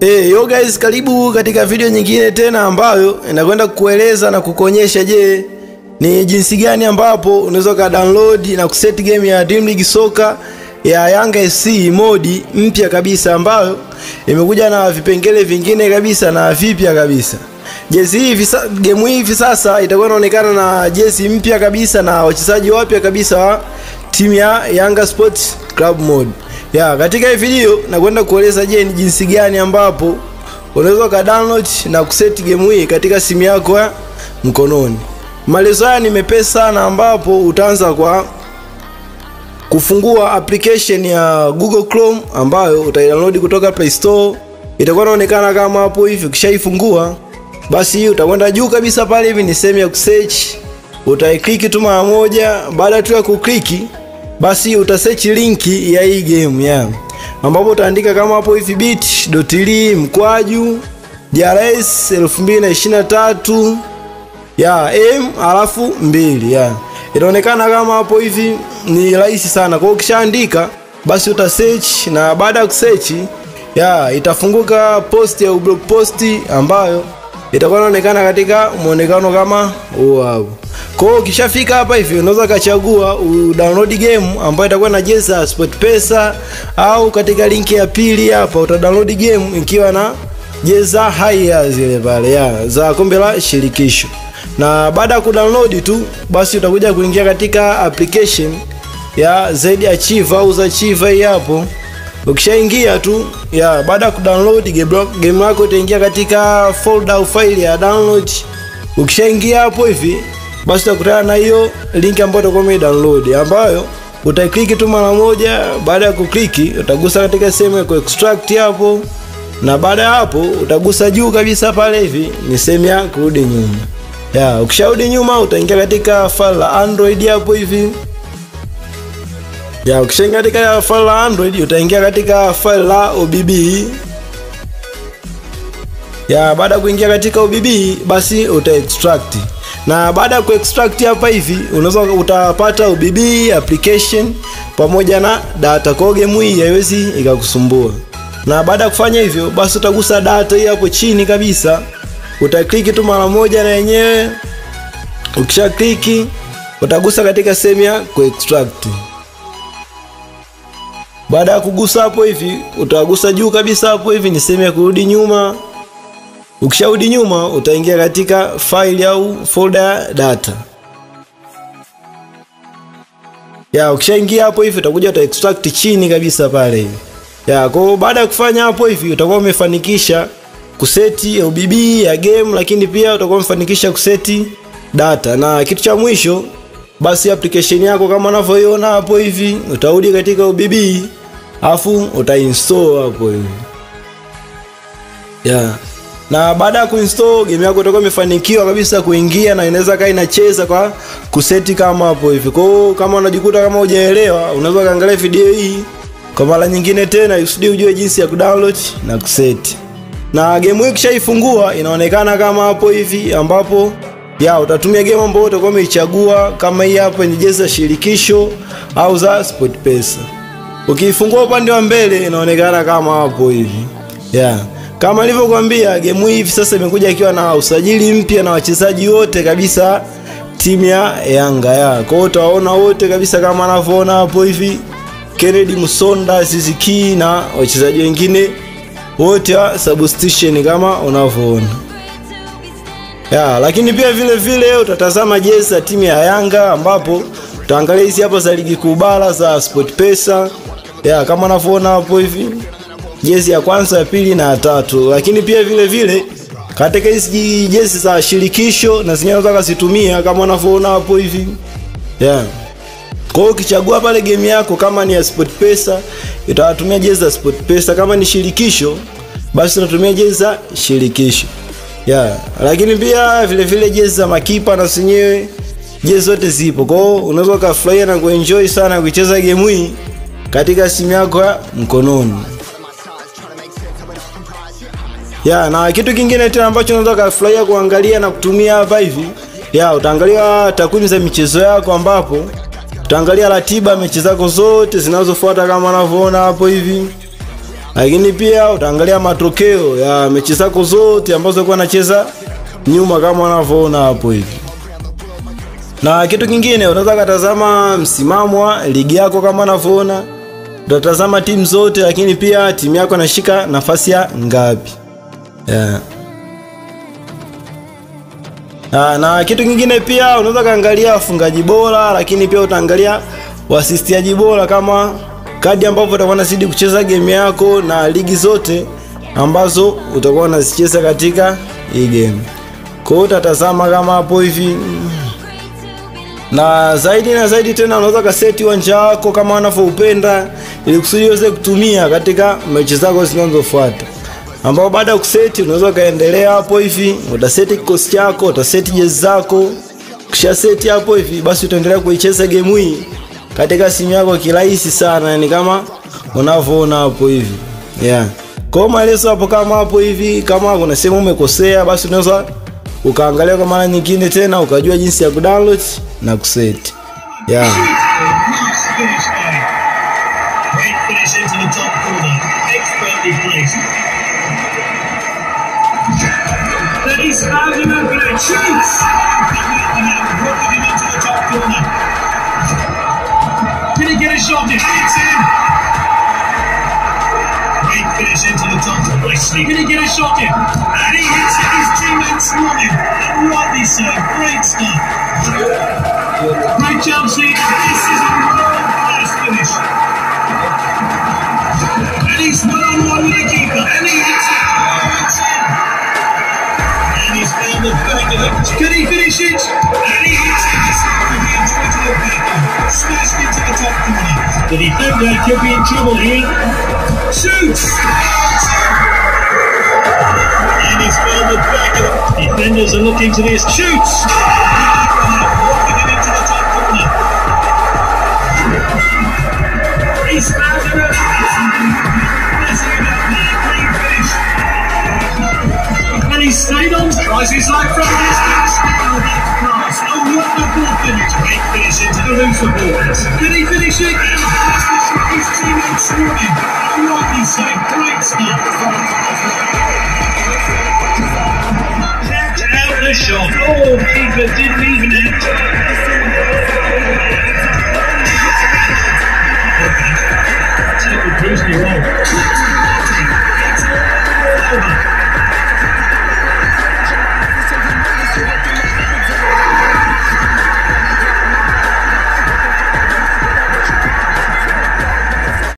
Hey, yo guys, karibu katika video nyingine tena ambayo inakwenda kukueleza na kukuonyesha je, ni jinsi gani ambapo unaweza ka download na kuset game ya Dream League Soka ya Yanga SC modi mpya kabisa ambayo imekuja na vipengele vingine kabisa na vipya kabisa. Jezi hii visa, game hii hivi sasa itakuwa inaonekana na jezi mpya kabisa na wachezaji wapya kabisa wa timu ya Yanga Sports Club mode. Ya, katika hii video nakwenda kueleza je, ni jinsi gani ambapo unaweza ka download na kuset game hii katika simu yako ya mkononi. Maelezo haya ni mepesi sana ambapo utaanza kwa kufungua application ya Google Chrome ambayo utaidownload kutoka Play Store. Itakuwa inaonekana kama hapo hivi. Ukishaifungua basi utakwenda juu kabisa pale hivi ni sehemu ya kusearch. Utaiklik tu mara moja, baada tu ya kukliki basi utasearch linki ya hii game ya ambapo utaandika kama hapo hivi bit.ly mkwaju JRS 2023 ya m alafu mbili ya inaonekana kama hapo hivi ni rahisi sana. Kwa hiyo ukishaandika basi uta search na baada ya kusearch ya itafunguka post ya blog post ambayo itakuwa inaonekana katika muonekano kama huo hapo. Kwa hiyo ukishafika hapa hivi unaweza kachagua download game ambayo itakuwa na jezi ya SportPesa au katika linki ya pili hapa uta download game ikiwa na jezi haya zile pale ya za kombe la shirikisho. Na baada ya kudownload tu basi utakuja kuingia katika application ya Z Archive au za Archive hii hapo. Ukishaingia tu ya baada ya kudownload game, game lako itaingia katika folder au file ya download. Ukishaingia hapo hivi basi utakutana na hiyo link ambayo utakuwa umedownload ambayo utakliki tu mara moja. Baada ya kukliki utagusa katika sehemu ya kuextract hapo, na baada ya hapo utagusa juu kabisa pale hivi ni sehemu ya kurudi nyuma. Ya, ukisharudi nyuma utaingia katika file la Android hapo hivi. Ya, ukishaingia katika file la Android utaingia katika file la OBB. Ya, baada ya kuingia katika OBB basi uta extract. Na baada ya kuextract hapa hivi unaweza utapata OBB application pamoja na data. Kwa game hii haiwezi ikakusumbua. Na baada ya kufanya hivyo basi utagusa data hii hapo chini kabisa. Utakliki tu mara moja na yenyewe. Ukisha kliki utagusa katika sehemu ya kuextract. Baada ya kugusa hapo hivi utagusa juu kabisa hapo hivi ni sehemu ya kurudi nyuma. Ukisharudi nyuma utaingia katika file au folder data. Ya, ukishaingia hapo hivi utakuja uta extract chini kabisa pale hivi. Ya, kwa baada ya kufanya hapo hivi utakuwa umefanikisha kuseti OBB ya game, lakini pia utakuwa umefanikisha kuseti data, na kitu cha mwisho basi application yako kama unavyoiona hapo hivi utarudi katika OBB afu utainstall hapo hivi. Ya. Na baada ya kuinstall game yako itakuwa imefanikiwa kabisa kuingia na inaweza kaa inacheza kwa kuseti kama hapo hivi. Kwa hiyo kama unajikuta kama hujaelewa, unaweza kaangalia video hii kwa mara nyingine tena usudi ujue jinsi ya kudownload na kuseti. Na game hii ukishaifungua inaonekana kama hapo hivi ambapo ya utatumia game ambayo utakuwa umeichagua kama hii hapa yenye jezi za shirikisho au za SportPesa. Ukiifungua upande wa mbele inaonekana kama hapo hivi. Yeah. Kama nilivyokuambia game hii hivi sasa imekuja ikiwa na usajili mpya na wachezaji wote kabisa timu ya Yanga ya. Kwa hiyo utawaona wote kabisa kama anavyoona hapo hivi. Kennedy Musonda, Ziziki na wachezaji wengine wote wa substitution kama unavyoona. Ya, lakini pia vile vile utatazama jezi za timu ya Yanga ambapo utaangalia hizi hapa za ligi kuu bara za SportPesa. Ya, kama unavyoona hapo hivi jezi ya kwanza ya pili na ya tatu, lakini pia vile vile katika hizi jezi za shirikisho na zenyewe unaweza kuzitumia kama unavyoona hapo hivi yeah. Kwa hiyo ukichagua pale game yako kama ni ya SportPesa itawatumia jezi za SportPesa, kama ni shirikisho basi unatumia jezi za shirikisho yeah. Lakini pia vile vile jezi za makipa na zenyewe jezi zote zipo, kwa hiyo unaweza ukafurahia na kuenjoy sana kucheza game hii katika simu yako ya mkononi. Ya, na kitu kingine tena ambacho unaweza kufurahia kuangalia na kutumia hapa hivi. Ya, utaangalia takwimu za michezo yako ambapo utaangalia ratiba mechi zako zote zinazofuata kama unavyoona hapo hivi. lakini pia utaangalia matokeo ya mechi zako zote ambazo ulikuwa unacheza nyuma kama unavyoona hapo hivi. Na kitu kingine unaweza katazama msimamo wa ligi yako kama unavyoona, utatazama timu zote, lakini pia timu yako inashika nafasi ya ngapi yeah. Na, na kitu kingine pia unaweza kaangalia wafungaji bora, lakini pia utaangalia wasistiaji bora kama kadi ambavyo utakuwa unazidi kucheza game yako na ligi zote ambazo utakuwa unazicheza katika hii game. Kwa hiyo utatazama kama hapo hivi na zaidi na zaidi tena unaweza kaseti uwanja wako kama unavyoupenda ili kusudi uweze kutumia katika mechi zako zinazofuata ambao baada ya kuseti unaweza ukaendelea hapo hivi, utaseti kikosi chako, utaseti jezi zako. Kisha seti hapo hivi, basi utaendelea kuicheza game hii katika simu yako kirahisi sana, yani kama unavyoona hapo hivi yeah. Kwa maelezo hapo kama hapo hivi, kama kuna sehemu umekosea, basi unaweza ukaangalia kwa mara nyingine tena ukajua jinsi ya kudownload na kuseti yeah. Great finish into the top corner. Expertly placed. Then he's found him open and shoots! Working him into the top corner. Can he get a shot in? It's in! Great finish into the top of Wesley. Can he get a shot in? And he hits it. His teammates want him. And rightly so. Great stuff. Great Chelsea. This is a world class finish. And he's one on one with the keeper. And he hits it. Oh, it's in. And he's found the back of it. Can he finish it? And he hits it. It's over here. Straight to the back. Smashed into the top corner. The defender could be in trouble here. Shoots! And he's found the back of it. Defenders are looking to this. Shoots! Walking it into the top corner. He's found it. Messing it up there. Great finish. And he's stayed on. Tries his life from distance. Oh, that's class. A wonderful finish. Great finish into the roof of boards. Can he finish it? His teammates want him. And rightly so. Great stuff. Catch out the shot. Oh, keeper didn't even enter. Take the Bruce